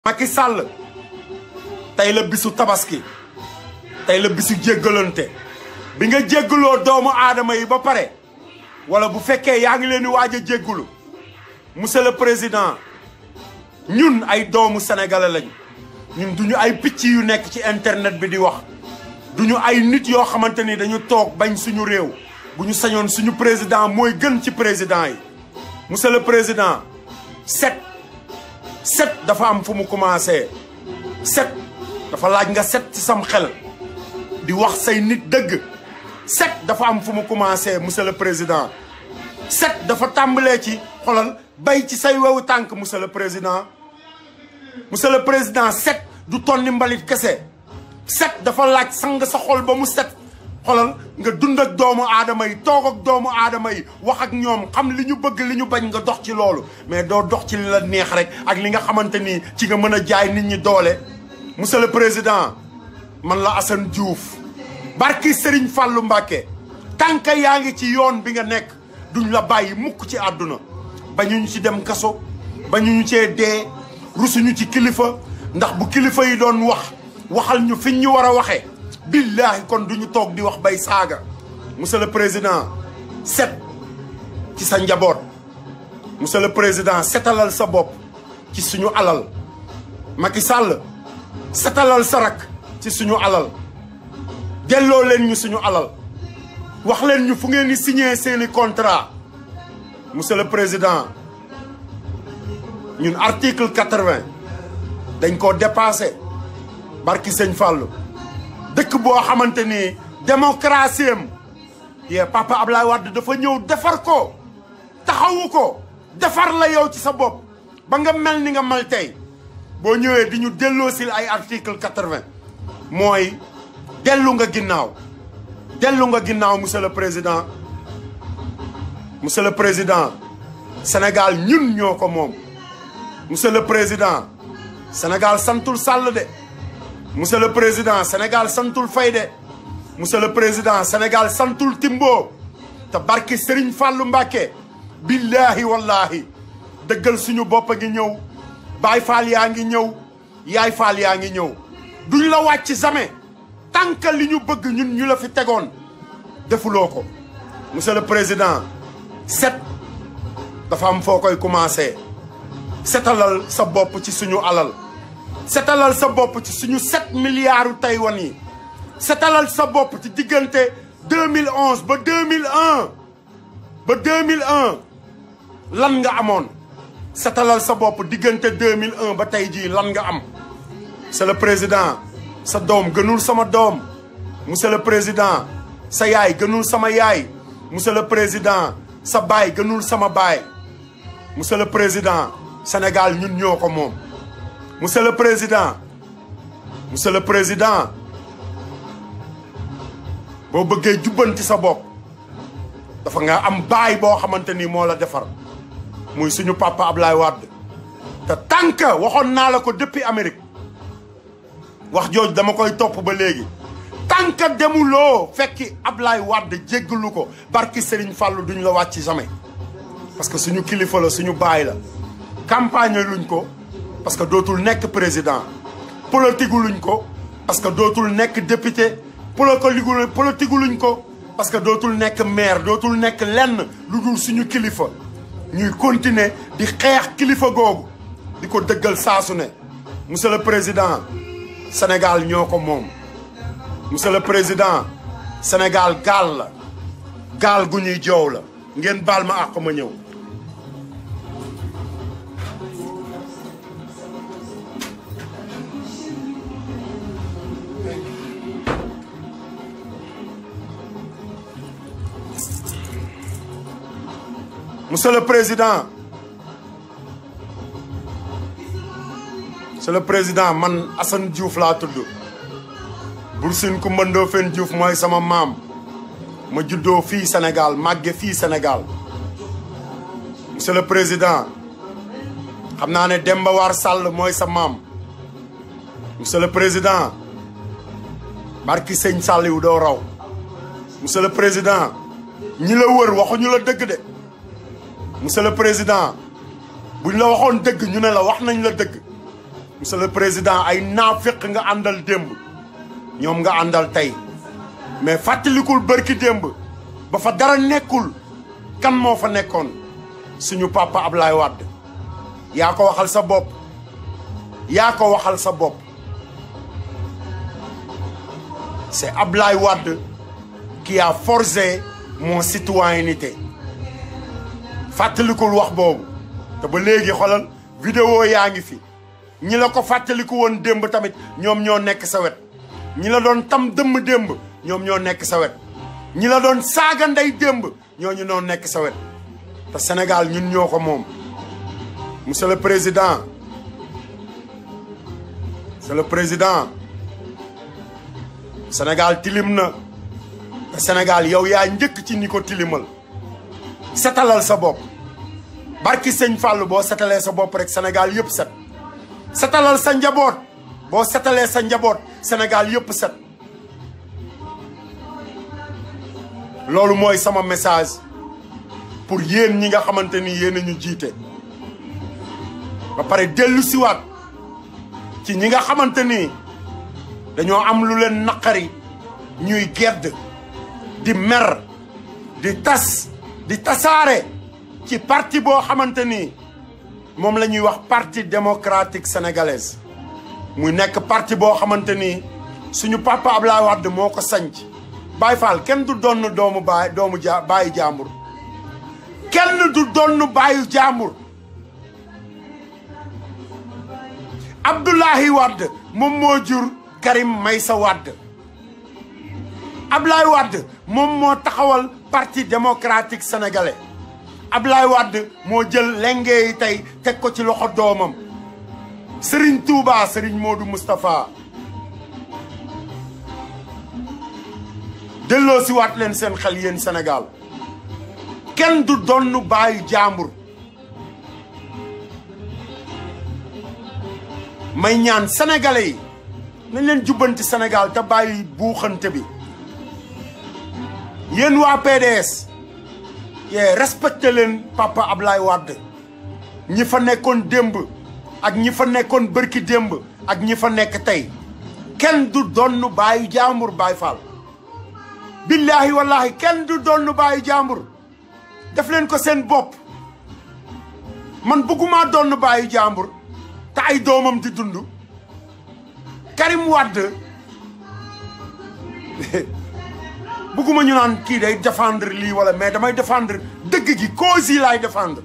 Macky Sall tey la bisu tabaski tey la bisu jéggalante bi nga jéggaloo doomu aadama yi ba pare wala bu fekkee yaa ngi leen di waaj a jéggalu monsieur le président ñun ay doomu sénégalais lañu ñun duñu ay picc yu nekk ci internet bi di wax duñu ay nit yoo xamante ni dañu toog bañ suñu réew bu ñu sañoon suñu président mooy gën ci président yi monsieur le président set set dafa am fu mu commencé set dafa laaj nga set ci sam xel di wax say nit dëgg set dafa am fu mu commencé monsieur le président set dafa tàmbalee ci xolal bay ci say wewu tànk monsieur le président monsieur le président set du tonni mbalit kese set dafa laaj sang sa xol ba mu set xolal nga dund ak doomu aadama yi toog ak doomu aadama yi wax ak ñoom xam li ñu bëgg li ñu bañ nga dox ci loolu mais doo dox ci li la neex rek ak li nga xamante ni ci nga mën a jaay nit ñi doole monsieur le président man la Assane Diouf barki Serigne Fallou Mbacké tànk yaa ngi ci yoon bi nga nekk duñ la bàyyi mukk ci àdduna bañuñu ci dem kaso bañuñu cee dee rusuñu ci kilifa ndax bu kilifa yi doon wax waxal ñu fiñ ñu war a waxee billaahi kon duñu toog di wax bay saaga monsieur le président set ci sa njaboot monsieur le président setalal sa bopp ci suñu alal Macky Sall setalal sa rak ci suñu alal delloo leen ñu suñu alal wax leen ñu fu ngeen di signé seeni contrat monsieur le président ñun article quatre-vingt dañ koo dépassé barki sëñ Fallou dëkk boo xamante ni démocratie am yee papa Ablaye Wade dafa ñëw defar ko taxawu ko defar la yow ci sa bopp ba nga mel ni nga mel tey boo ñëwee di ñu delloosil ay article quatre-vingt mooy dellu nga ginnaaw dellu nga ginnaaw monsieur le président monsieur le président Sénégal ñun ñoo ko moom monsieur le président Sénégal santul Sall de monsieur le président Sénégal santul Faye de monsieur le président Sénégal santul Timbo te barki Serigne Fallou Mbacké billaahi wallaahi dëggal suñu bopp a ngi ñëw Baay Faal yaa ngi ñëw Yaay Faal yaa ngi ñëw duñ la wàcc jamais tant que li ñu bëgg ñun ñu la fi tegoon defuloo ko monsieur le président set dafa am foo koy commencé setalal sa bopp ci suñu alal setalal sa bopp ci suñu sept milliards Taïwan yi setalal sa bopp ci diggante 2011 ba 2001 ba 2001 lan nga amoon setalal sa bopp diggante 2001 ba tey jii lan nga am c'est le président sa doom gënul sama doom monsieur le président sa yaay gënul sama yaay monsieur le président sa baay gënul sama baay monsieur le président Sénégal ñun ñoo ko moom monsieur le président monsieur le président boo bëggee jubbanti sa bopp dafa nga am baay boo xamante ni moo la defar muy suñu papa Ablaye Wade te tànk waxoon naa la ko depuis Amérique wax jooju dama koy topp ba léegi tànk demuloo fekki Ablaye Wade jéggalu ko barki Serigne Fallou duñ la wàcc jamais parce que suñu kilifa la suñu baay la campagne luñ ko parce que dootul nekk président politique luñ ko parce que dootul nekk député politique luñ ko parce que dootul nekk maire dootul nekk lenn lu dul suñu kilifa ñuy continuer di xeex kilifa googu di ko dëggal saasu ne monsieur le président Sénégal ñoo ko moom monsieur le président Sénégal gaal la gaal gu ñuy joow la ngeen baal ma àq ma ñëw monsieur le président monsieur le président man Assane Diouf laa tudd Bour Sine Coumba Ndoffène Diouf mooy sama maam ma juddoo fii Sénégal màgge fii Sénégal monsieur le président xam naa ne Demba War Sall mooy sa maam monsieur le président barki sëñ Saliou doo raw monsieur le président ñi la wër waxuñu la dëgg de monsieur le président buñ la waxoon dëgg ñu ne la wax nañ la dëgg monsieur le président ay naafiq nga àndal démb ñoom nga àndal tey mais fàttalikul bërki démb ba fa dara nekkul kan moo fa nekkoon suñu papa Ablaye Wade yaa ko waxal sa bopp yaa ko waxal sa bopp c'est Ablaye Wade qui a forgé mon citoyenneté fàttalikul wax boobu te ba léegi xoolal vidéo yaa ngi fi ñi la ko fàttaliku woon démb tamit ñoom ñoo nekk sa wet ñi la doon tam dëmm démb ñoom ñoo nekk sa wet ñi la doon saaga ndey démb ñooñu noo nekk sa wet te Sénégal ñun ñoo ko moom monsieur le président monsieur le président Sénégal tilim na te Sénégal yow yaa njëkk ci ni ko tilimal setalal sa bopp barki sëñ Fallou boo setalee sa bopp rek Sénégal yëpp set setalal sa njaboot boo setalee sa njaboot Sénégal yëpp set loolu mooy sama message pour yéen ñi nga xamante ni yéen a ñu jiite ba pare dellu siwaat ci ñi nga xamante ni dañoo am lu leen naqari ñuy gedd di mer di tas di tasaare ci parti boo xamante ni moom la ñuy wax parti démocratique sénégalaise muy nekk parti boo xamante ni suñu papa Ablaye Wade moo ko sanc Baye Fall kenn du donn doomu baay doomu ja baayu jàmbur kenn du donn baayu jàmbur Abdoulaye Wade moom moo jur Karim Meïssa Wade Ablaye Wade moom moo taxawal parti démocratique sénégalais Ablaye Wade moo jël lenge yi tey teg ko ci loxo doomam Serigne Touba Serigne Modou Moustapha delloo si waat leen seen xel yéen Sénégal kenn du donn baayu jàmbur may ñaan sénégalais yi nañ leen jubbanti Sénégal te bàyyi buuxante bi yéen waa PDS yee respecté leen papa Ablaye Wade ñi fa nekkoon démb ak ñi fa nekkoon bërki démb ak ñi fa nekk tey kenn du donn baayu jàmbur Baay Faal billaahi wallaahi kenn du donn baayu jàmbur def leen ko seen bopp man bëgguma donn baayu jàmbur te ay doomam di dund Karim Wade bëgguma ñu naan kii day défendre lii wala mais damay défendre dëgg gi cause yi laay défendre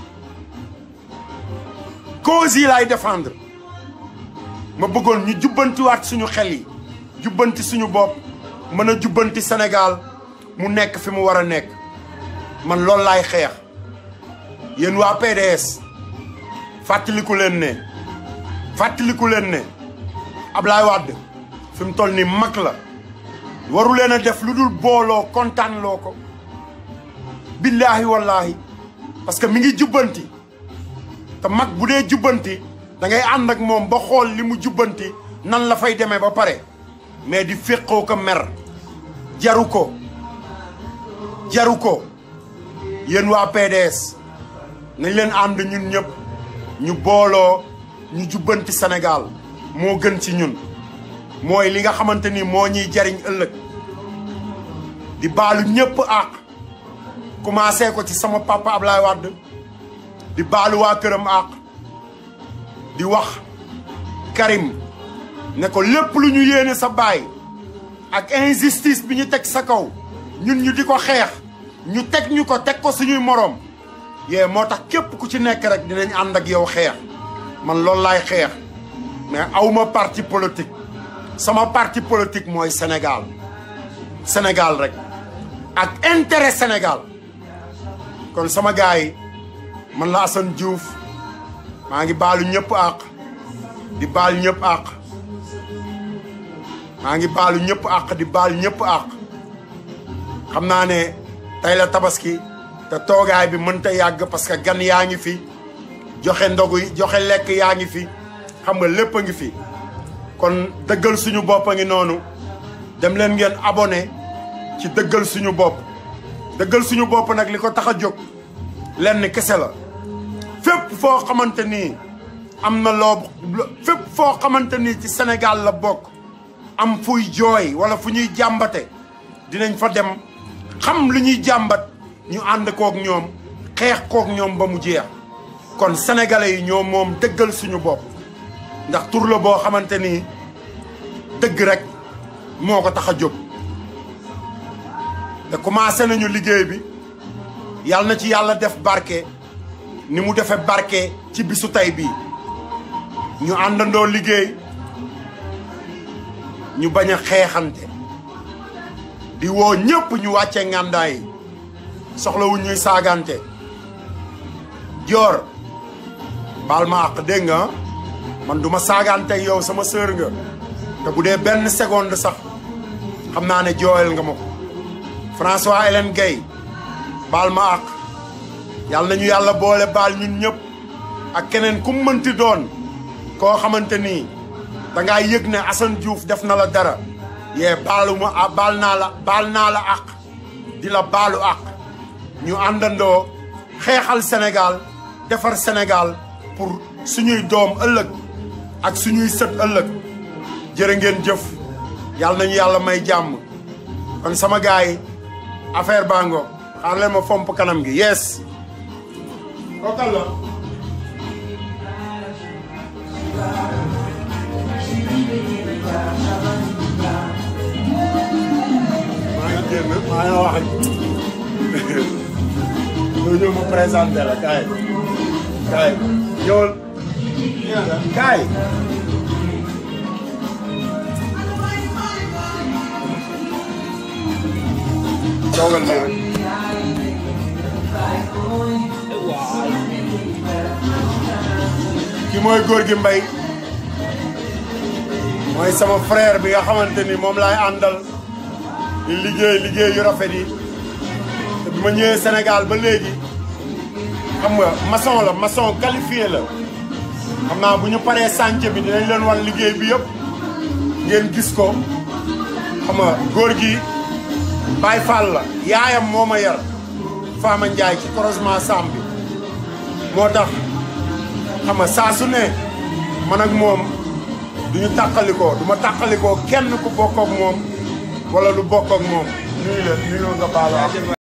cause yi laay défendre ma bëggoon ñu jubbantiwaat suñu xel yi jubbanti suñu bopp mën a jubbanti Sénégal mu nekk fi mu war a nekk man loolu laay xeex yéen waa PDS fàttaliku leen ne fàttaliku leen ne Ablaye Wade fi mu toll ni mag la waru leen a def lu dul booloo kontaan loo ko billaahi wallaahi parce que mi ngi jubbanti te mag bu dee jubbanti da ngay ànd ak moom ba xool li mu jubbanti nan la fay demee ba pare mais di féqoo ko mer jaru ko jaru ko yéen waa PDS nañ leen ànd ñun ñëpp ñu booloo ñu jubbanti Sénégal moo gën ci ñun mooy li nga xamante ni moo ñuy jariñ ëllëg di baalu ñëpp àq commencé ko ci sama papa Ablaye Wade di baalu waa këram àq di wax Karim ne ko lépp lu ñu yéene sa baay ak injustice bi ñu teg sa kaw ñun ñu di ko xeex ñu teg ñu ko teg ko suñuy moroom yee moo tax képp ku ci nekk rek dinañ ànd ak yow xeex man loolu laay xeex mais awma parti politique sama parti politique mooy Sénégal Sénégal rek ak intérêt Sénégal kon sama gars yi man la Assane Diouf maa ngi baalu ñëpp àq di baal ñëpp àq maa ngi baalu ñëpp àq di baal ñëpp àq xam naa ne tey la tabaski te toogaay bi mënta yàgg parce que gan yaa ngi fi joxe ndogu yi joxe lekk yaa ngi fi xam nga lépp a ngi fi kon dëggal suñu bopp a ngi noonu dem leen ngeen abonné ci dëggal suñu bopp dëggal suñu bopp nag li ko tax a jóg lenn kese la fépp foo xamante nii am na loo fépp foo xamante ni ci Sénégal la bokk am fuy jooy wala fu ñuy jàmbate dinañ fa dem xam lu ñuy jàmbat ñu ànd kook ñoom xeex kook ñoom ba mu jeex kon sénégalais yi ñoom moom dëggal suñu bopp ndax tur la boo xamante ni dëgg rek moo ko tax a jóg te commencé nañu liggéey bi yàlla na ci yàlla def barke ni mu defee barke ci bisu tey bii ñu àndandoo liggéey ñu bañ a xeexante di woo ñëpp ñu wàcce ngàndaay yi soxlawu ñuy saagante joor baal ma àq dégg nga man duma saagante yow sama sœur nga te bu dee benn seconde sax xam naa ne jooyal nga ma ko François Hélène Guèye baal ma àq yàlla nañu yàlla boole baal ñun ñëpp ak keneen ku mënti doon koo xamante nii dangaa yëg ne Assane Diouf def na la dara yee baalu ma ah baal naa la baal naa la àq di la baalu àq ñu àndandoo xeexal Sénégal defar Sénégal pour suñuy doom ëllëg ak suñuy sët ëllëg jërë ngeen jëf yàlla nañu yàlla may jàmm kon sama gars yi affaire bango xaar leen ma fomp kanam gi yes kookal la maa ngi génn maa ngi wax ñoo ñëw ma présenté la kaay kaay ñëwal kaay toogal nii rek ki mooy góor gi mbay mooy sama frère bi nga xamante ni moom laay àndal di liggéey liggéey yu rafet yi te bi ma ñëwee Sénégal ba léegi xam nga maçon la maçon qualifié la xam naa bu ñu paree chantier bi dinañ leen wan liggéey bi yëpp ngeen gis ko xam nga góor gi Baye Fall la yaayam moo ma yar Fama Ndiaye ci croisement Sam bi moo tax xam nga saa su ne man ak moom duñu tàqalikoo du ma tàqalikoo kenn ku bokk ak moom wala lu bokk ak moom nuyu la nuyu nga baal